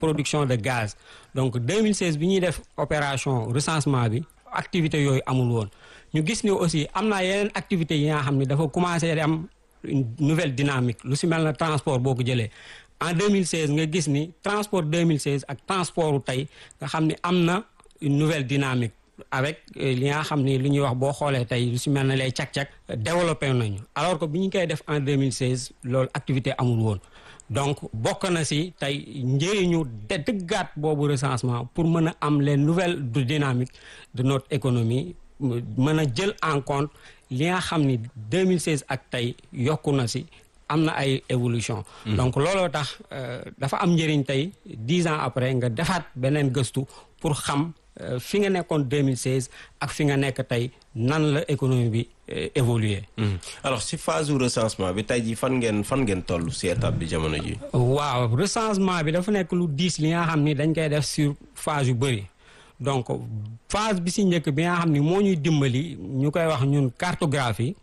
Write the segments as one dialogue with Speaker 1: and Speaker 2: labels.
Speaker 1: production de gaz donc 2016 bi ñuy def opération recensement bi activité yooyu amul woon ñu gis ni aussi am na yeneen activités yi nga xam ne dafa commencé di am une nouvelle dynamique lu si mel na transport boo ko jëlee en 2016 nga gis ni transport 2016 ak transport tey nga xam ni am na une nouvelle dynamique avec li nga xam ni lu ñuy wax boo xoolee tey lu si mel na lay cak-cak développé nañu alors que bi ñu koy def en 2016 loolu activité amul woon donc bokk na si tey njëriñu de dëggaat boobu recensement pour mën a am les nouvelles dynamiques de notre économie mën a jël en compte li nga xam ni 2016 ak tey yokku na si am na ay évolution donc looloo tax dafa am njëriñ tey dix ans après nga defaat beneen gëstu pour xam fi nga nekkoon 2016 ak fi nga nekk tey nan la économie bi évoluer
Speaker 2: alors si phase recensement bi tey jii fan ngeen fan ngeen toll si étape bi jamono ji
Speaker 1: waaw recensement bi dafa nekk lu diis li nga xam ni dañ koy def sur phase yu bëri donc phase bi si njëkk bi nga xam ni moo ñuy dimbali ñu koy wax ñun cartographie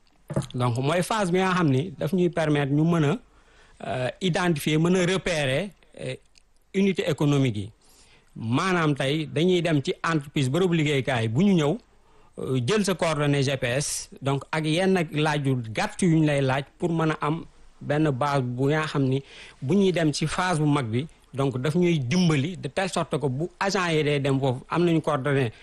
Speaker 1: donc mooy phase bi nga xam ni daf ñuy permettre ñu mën a identifier mën a repérer unité économique yi maanaam tey dañuy dem ci entreprise bërëbu liggéeykaay bu ñu ñëw jël sa coordonnée GPS donc ak yenn laaj yu gàtt yu ñu lay laaj pour mën a am benn base bu nga xam ni bu ñuy dem ci phase bu mag bi donc daf ñuy dimbali de telle sorte que bu agent yi day dem foofu am nañu coordonnée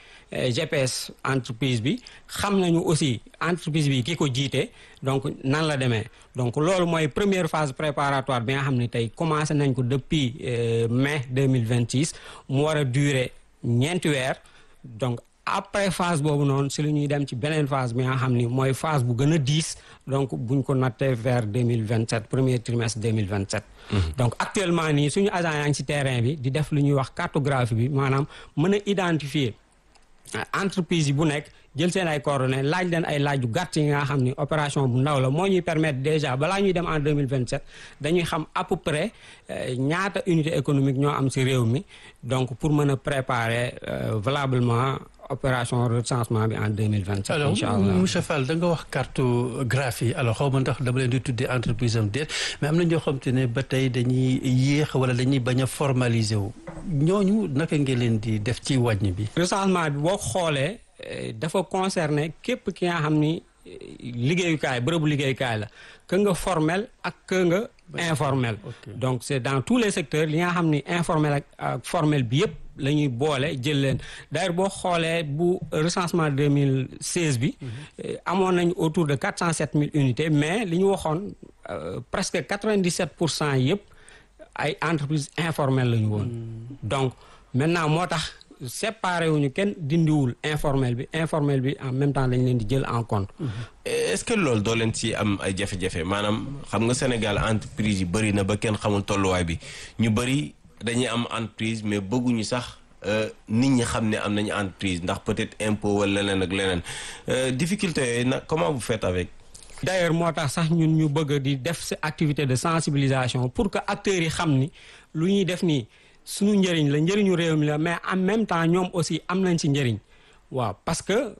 Speaker 1: GPS entreprise bi xam nañu aussi entreprise bi ki ko jiite donc nan la demee donc loolu mooy première phase préparatoire bi nga xam ne tey commencé nañ ko depuis mai 2026 mu war a durer ñeenti weer donc après phase boobu noonu si la ñuy dem ci beneen phase bi nga xam ni mooy phase bu gën a diis donc buñ ko nattee vers 2027 premier trimestre 2027 donc actuellement nii suñu agent yaa ngi ci terrain bi di def lu ñuy wax cartographie bi maanaam mën a identifier entreprise yi bu nekk jël seen ay coordonnées laaj leen ay laaj yu gàtt yi nga xam ni opération bu ndaw la moo ñuy permettre déjà balaa ñuy dem en 2027 dañuy xam à peu près ñaata unité économique ñoo am ci réew mi donc pour mën a préparer valablement opération recensement bi en 2027
Speaker 3: alors
Speaker 1: incha allah
Speaker 3: monsieur Fall da nga wax cartographie alors xaw ma ndax dama leen di tuddee entreprise am déet mais am na ñoo xam te ne ba tey dañuy yéex wala dañuy bañ a formaliser wu ñooñu naka ngeen leen di def ci wàññi bi
Speaker 1: recensement bi boo xoolee dafa concerner képp ki nga xam ni liggéeyukaay bërëbu liggéeyukaay la que nga formel ak que nga informel donc c'est dans tous les secteurs li nga xam ni informel ak ak formel bi yëpp la ñuy boole jël leen d'ailleurs boo xoolee bu recensement 2016 bi amoon nañu autour de 407 000 unités mais li ñu waxoon presque 97 pour cent yëpp ay entreprises informelles la ñu woon donc maintenant moo tax séparé wuñu kenn dindiwul informel bi informel bi en même temps dañ leen di jël en compte
Speaker 2: est-ce que loolu doo leen ci am ay jafe-jafe maanaam xam nga Sénégal entreprise yi bëri na ba kenn xamul tolluwaay bi ñu bëri dañuy am entreprise mais bëgguñu sax nit ñi xam ne am nañu entreprise ndax peut-être impôt wala leneen ak leneen difficulté yooyu nag comment vous faites avec
Speaker 1: d'ailleurs moo tax sax ñun ñu bëgg di def ci activité de sensibilisation pour que acteurs yi xam ni lu ñuy def nii suñu njëriñ la njëriñu réew mi la mais en même temps ñoom aussi am nañ ci njëriñ waaw parce que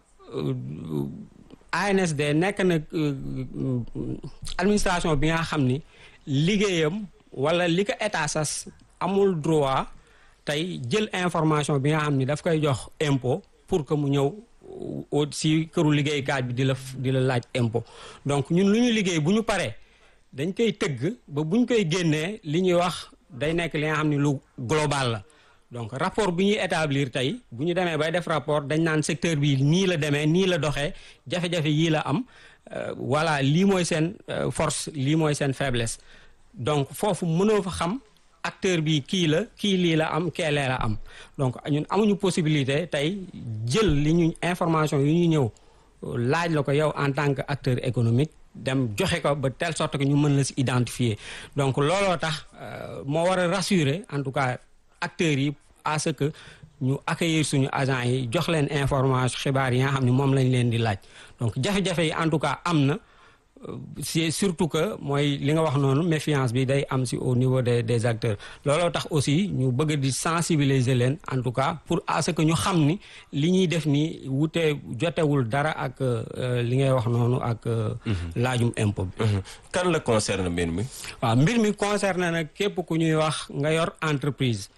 Speaker 1: ANSD nekk na administration bi nga xam ni liggéeyam wala li ko état sas amul droit tey jël information bi nga xam ni daf koy jox impôt pour que mu ñëw si këru liggéeykaay bi di la di la laaj impôt donc ñun lu ñu liggéey bu ñu paree dañ koy tëgg ba bu ñu koy génnee li ñuy wax day nekk li nga xam ni lu global la donc rapport bi ñuy établir tey bu ñu demee bay def rapport dañ naan secteur bi nii la demee nii la doxee jafe-jafe yii la am voilà lii mooy seen force lii mooy seen faiblesse donc foofu mënoo fa xam acteur bi kii la kii lii la am keelee la am donc ñun amuñu possibilité tey jël li ñu information yu ñu ñëw laaj la ko yow en tant que acteur économique dem joxe ko ba telle sorte que ñu mën la si identifier donc looloo tax moo war a rassurer en tout cas acteurs yi à ce que ñu accueillir suñu agents yi jox leen information xibaar yi nga xam ne moom lañ leen di laaj donc jafe-jafe yi en tout cas am na c'est surtout que mooy li nga wax noonu méfiance bi day am si au niveau des des acteurs looloo tax aussi ñu bëgg di sensibiliser leen en tout cas pour à ce que ñu xam ni li ñuy def nii wute jotewul dara ak li ngay wax noonu ak laajum impôt bi
Speaker 2: kan la concerne mbir mi
Speaker 1: waaw mbir mi concerne nag képp ku ñuy wax nga yor entreprise